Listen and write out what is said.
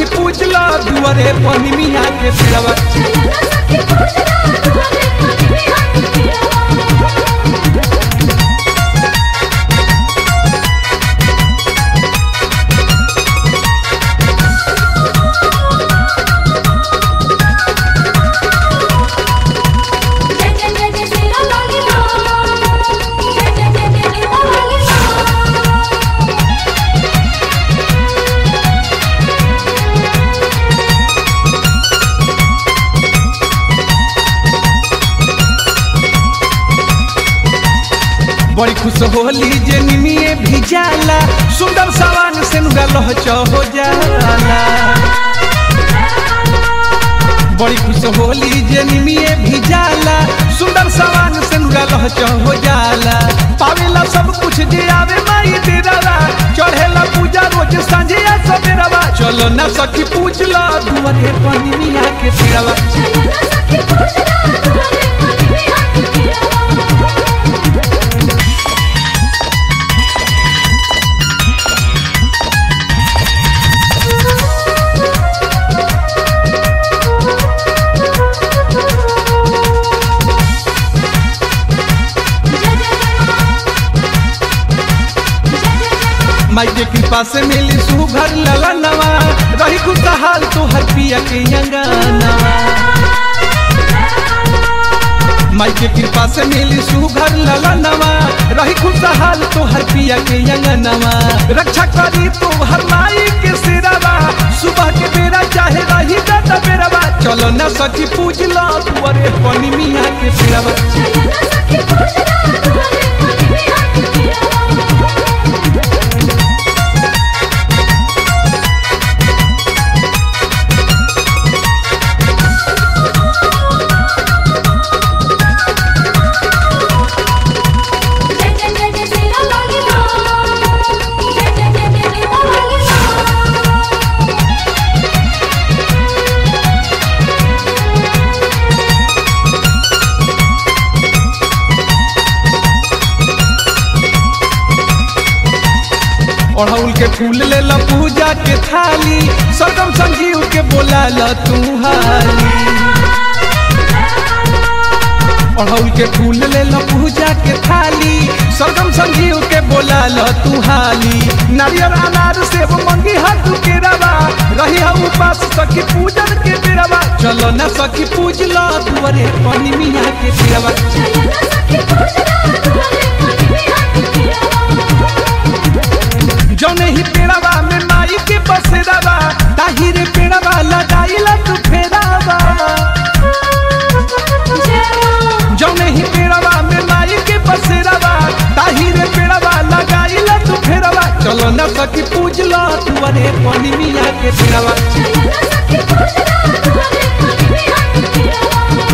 सखी पूजला दुआरे पानी मिया के पेड़वा चलना सखी पूजना दुआरे पानी मिया के पेड़वा जय जय जय जय श्री राम लाली राम जय जय जय जय जय राम लाली राम बड़ी खुश होली जे निमिये भी जाला सुंदर सवान से नुगा लहच हो जाला बड़ी खुश होली जे निमिये भी जाला सुंदर सवान से नुगा लहच हो जाला पावेला सब कुछ जे आवे माई तेरा चढ़ेला पूजा रोज सांझे सवेरवा चलो ना सखी पूजला दुआरे पानी मिया के पेड़वा चलना सखी पूजना दुआरे पानी मिया के पेड़वा माई के कृपा से मिली सुघर लला नवा रही खुशहाल तो हर पिया के अंगनवा माई के कृपा से मिली सुघर लला नवा रही खुशहाल तो हर पिया के अंगनवा रक्षा करी तो हर माई के सिरवा सुबह के बेरा चाहे रही दादा बेरवा चलो न सखी पूजला तुअरे पनी मिया के सिरवा चलना सखी पूजना दुआरे पानी मिया के पेड़वा जय जय जय जय श्री राम लाली राम जय जय जय जय जय राम लाली राम अड़हुल के फूल ले ला पूजा के थाली सरगम संजीव के बोला ला तू हाली अड़हुल के फूल ले ला पूजा के थाली सरगम संजीव के बोला ला तू हाली नारियल अनार सेब मंगी हाथ के रवा रही हा उपास सखी पूजन के बेरवा चलो न सखी पूज ला दुआरे पानी मिया के बेरवा चलना सखी पूजना दुआरे पानी मिया के पेड़वा जौने ही पेड़वा में माई के बसेरावा ताही रे पेड़वा लगाइला तू फेरावा जौने ही पेड़वा में माई के बसेरावा ताही रे पेड़वा लगाइला तू फेरावा चलो न सखी पूजला तू अरे पानी मिया के पेड़वा चलना सखी पूजना दुआरे पानी मिया के पेड़वा